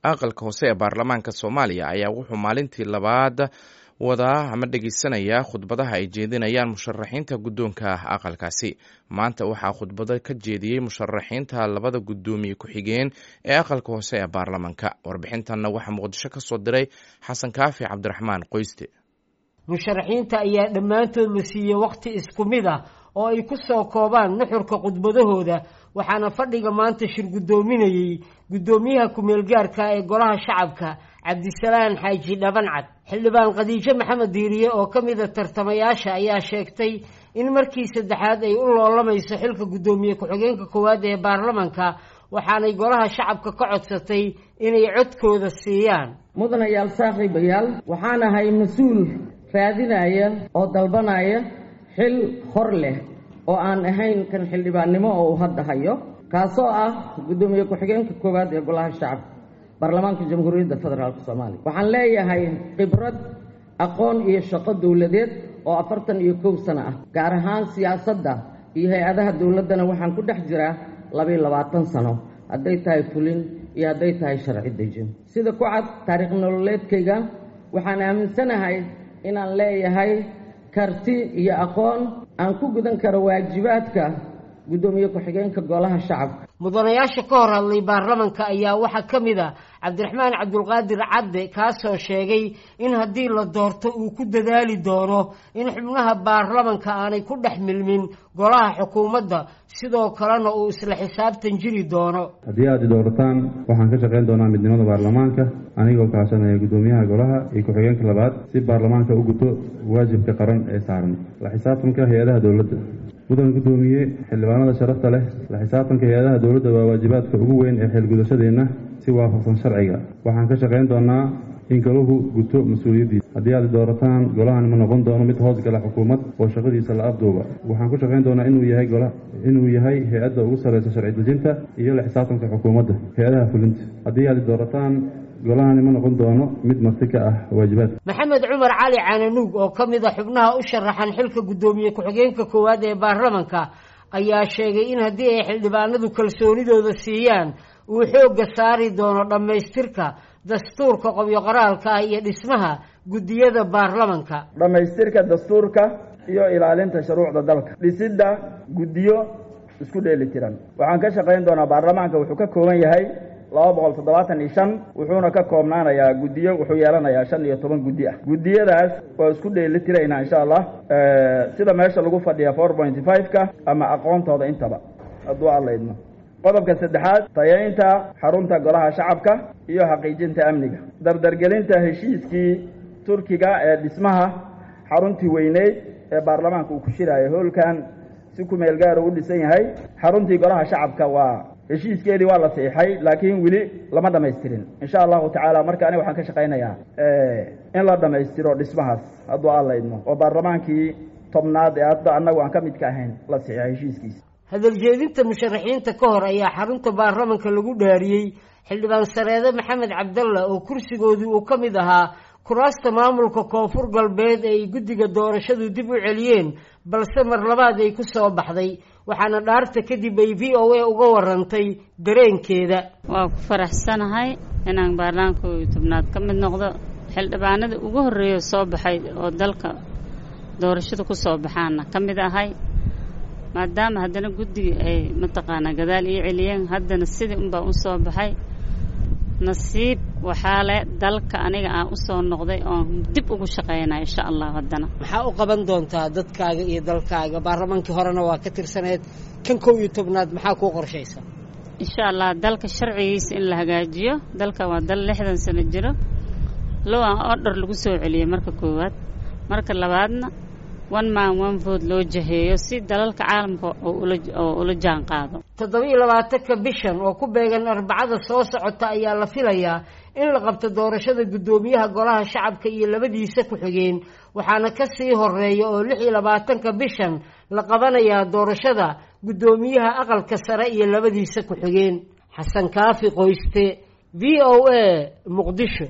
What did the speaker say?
aqalka hoose ee baarlamaanka soomaaliya ayaa wuxuu maalintii labaad wadaa ama dhegeysanaya khudbadaha ay jeedinayaan musharaxiinta guddoonka aqalkaasi maanta waxaa khudbado ka jeediyey musharaxiinta labada guddoomiye ku-xigeen ee aqalka hoose ee baarlamaanka warbixintanna waxaa muqdisho ka soo diray xasan kaafi cabdiraxmaan qoyste musharaxiinta ayaa dhammaantood la siiyey wakhti isku mid ah oo ay ku soo koobaan nuxurka khudbadahooda waxaana fadhiga maanta shir guddoominayey guddoomiyaha ku-meel gaarka ee golaha shacabka cabdisalaan xaaji dhabancad xildhibaan khadiijo maxamed diiriye oo ka mida tartamayaasha ayaa sheegtay in markii saddexaad ay u loolamayso xilka guddoomiye ku-xigeenka koowaad ee baarlamanka waxaanay golaha shacabka ka codsatay inay codkooda siiyaan mudanayaal saaxiibayaal waxaan ahay mas-uul raadinaya oo dalbanaya xil hor leh oo aan ahayn kan xildhibaannimo oo uu hadda hayo kaasoo ah guddoomiye ku-xigeenka koowaad ee golaha shacabka baarlamaanka jamhuuriyadda federaalk soomaaliya waxaan leeyahay khibrad aqoon iyo shaqo dowladeed oo afartan iyo kow sano ah gaar ahaan siyaasadda iyo hay-adaha dowladdana waxaan ku dhex jiraa labaiyo labaatan sano hadday tahay fulin iyo hadday tahay sharci dejin sida ku cad taariikh nololeedkayga waxaan aaminsanahay inaan leeyahay karti iyo aqoon aan ku gudan karo waajibaadka guddoomiye ku-xigeenka golaha shacabka mudanayaasha ka hor hadlay baarlamanka ayaa waxaa ka mid a cabdiraxmaan cabdulqaadir cadde kaasoo sheegay in haddii la doorto uu ku dadaali doono in xubnaha baarlamanka aanay ku dhex milmin golaha xukuumadda sidoo kalena uu isla xisaabtan jiri doono haddii aad i doorataan waxaan ka shaqayn doonaa midnimada baarlamaanka anigoo kaashanaya guddoomiyaha golaha iyo ku-xigeenka labaad si baarlamaanka u guto waajibka qaran ee saaran la xisaabtanka hay-adaha dowladda mudan guddoomiye xildhibaanada sharafta leh la xisaabtanka hay-adaha dowladda waa waajibaadka ugu weyn ee xeelgudashadeenna si waafaqsan sharciga waxaan ka shaqayn doonaa in golahu guto mas-uuliyaddiisa haddii aad doorataan golahan ma noqon doono mid hoos gala xukuumad oo shaqadiisa la afduuba waxaan ku shaqayn doonaa inuu yahay gola inuu yahay hay-adda ugu sarreysa sharci dejinta iyo la xisaabtanka xukuumadda hay-adaha fulinta haddii aad doorataan golahani ma noqon doono mid marti ka ah waajibaadka maxamed cumar cali cananuug oo ka mid a xubnaha u sharaxan xilka guddoomiye ku-xigeenka koowaad ee baarlamanka ayaa sheegay in haddii ay xildhibaanadu kalsoonidooda siiyaan uu xoogga saari doono dhammaystirka dastuurka qobyo qoraalka ah iyo dhismaha guddiyada baarlamanka dhammaystirka dastuurka iyo ilaalinta shuruucda dalka dhisidda guddiyo isku dheeli tiran waxaan ka shaqayn doonaa baarlamaanka wuxuu ka kooban yahay laba boqol toddobaatan iyo shan wuxuuna ka koobnaanayaa guddiyo wuxuu yeelanayaa shan iyo toban guddi ah guddiyadaas waa isku dheeli tiraynaa insha allah sida meesha lagu fadhiya four pointy five-ka ama aqoontooda intaba hadduu alla idmo qodobka saddexaad tayaynta xarunta golaha shacabka iyo xaqiijinta amniga dardargelinta heshiiskii turkiga ee dhismaha xaruntii weyneyd ee baarlamaanka uu ku shiraayo hoolkan si ku meel gaara u dhisan yahay xaruntii golaha shacabka waa heshiiskeedii waa la saxiixay laakiin weli lama dhamaystirin insha allahu tacaala marka aniga waxaan ka shaqaynayaa in la dhammaystiro dhismahaas hadduu alla idmo oo baarlamaankii tobnaad ee hadda annagu aan ka midka ahayn la saxiixay heshiiskiisa hadaljeedinta musharaxiinta ka hor ayaa xarunta baarlamanka lagu dhaariyey xildhibaan sareede maxamed cabdalla oo kursigoodii uu ka mid ahaa kuraasta maamulka koonfur galbeed ee ay guddiga doorashadu dib u celiyeen balse mar labaad ay ku soo baxday waxaana dhaarta kadib ay v o a uga warantay dareenkeeda waa ku faraxsanahay inaan baarlamaanka iyo tobnaad ka mid noqdo xildhibaanada ugu horreeya soo baxay oo dalka doorashada ku soo baxaana ka mid ahay maadaama haddana guddiga ay mataqaanaa gadaal ii celiyeen haddana sidii unbaa u soo baxay nasiib waxaa le dalka aniga aan u soo noqday oon dib ugu shaqaynaya insha allah haddana maxaa u qaban doontaa dadkaaga iyo dalkaaga baarlamaankii horena waa ka tirsaneed kan kow iyo tobnaad maxaa kuu qorshaysa insha allah dalka sharcigiisa in la hagaajiyo dalka waa dal lixdan sano jiro low aan ordher lagu soo celiyey marka koowaad marka labaadna one man one vote loo jaheeyo si dalalka caalamka oo ula jaan qaado toddoba-iyo labaatanka bishan oo ku beegan arbacada soo socota ayaa la filayaa in la qabto doorashada guddoomiyaha golaha shacabka iyo labadiisa ku-xigeen waxaana ka sii horeeya oo lix iyo labaatanka bishan la qabanayaa doorashada guddoomiyaha aqalka sare iyo labadiisa ku-xigeen xasan kaafi qoyste v o a muqdisho